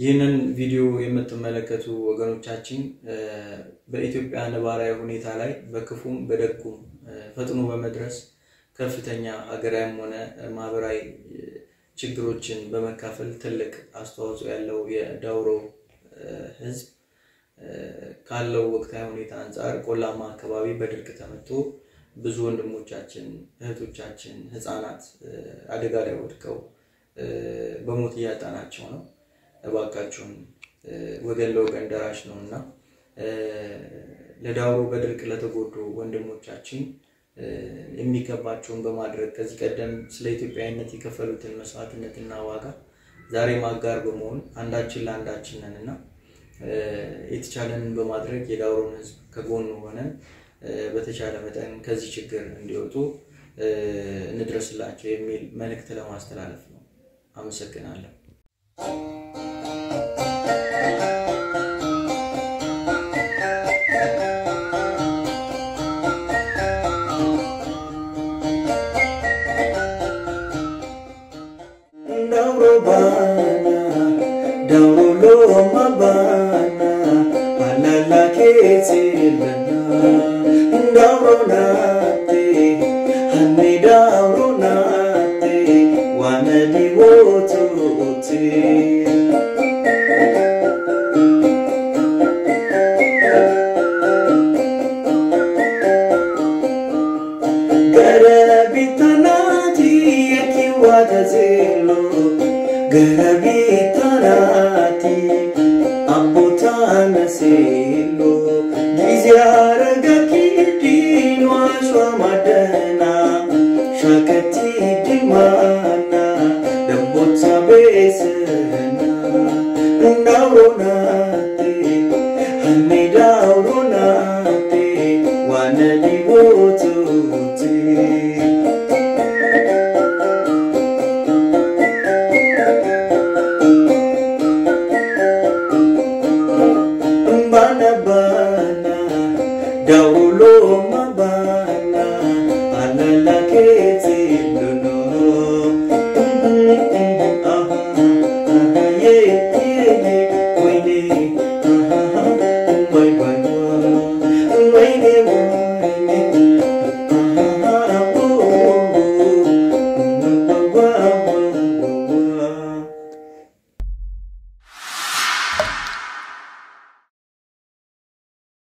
ይህንን ቪዲዮ የምትመለከቱ ወገኖቻችን በኢትዮጵያ ነባራዊ ሁኔታ ላይ በክፉም በደጉም ፈጥኖ በመድረስ ከፍተኛ ሀገራዊም ሆነ ማህበራዊ ችግሮችን በመካፈል ትልቅ አስተዋጽኦ ያለው የዳውሮ ሕዝብ ካለው ወቅታዊ ሁኔታ አንጻር ቆላማ አካባቢ በድርቅ ተመቶ ብዙ ወንድሞቻችን፣ እህቶቻችን፣ ህፃናት አደጋ ላይ ወድቀው በሞት እያጣናቸው ነው። እባካችሁን ወገን ለወገን ደራሽ ነው እና ለዳውሮ በድርቅ ለተጎዱ ወንድሞቻችን የሚገባቸውን በማድረግ ከዚህ ቀደም ስለ ኢትዮጵያዊነት የከፈሉትን መስዋዕትነትና ዋጋ ዛሬ ማጋር በመሆን አንዳችን ለአንዳችን ነን እና የተቻለንን በማድረግ የዳውሮን ህዝብ ከጎኑ ሆነን በተቻለ መጠን ከዚህ ችግር እንዲወጡ እንድረስላቸው የሚል መልእክት ለማስተላለፍ ነው። አመሰግናለሁ። Dauro bana, dauro loma bana, alala ketilana. Dauro nate, hanni dauro nate, wanadi wotuti. Gara bitanati yakiwata zelo Gara bitanati ambotana selo Gizyara gakidin washwa madana Shakati dimana Dambota besana Ndauro nate Hanni dauro nate Wanadi wotuti bana bana daulo mabana alala kete dono ye ye ye wene wai wai wene wene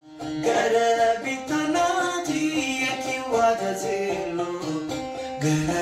Gara bitanati yakiwata zelo Gara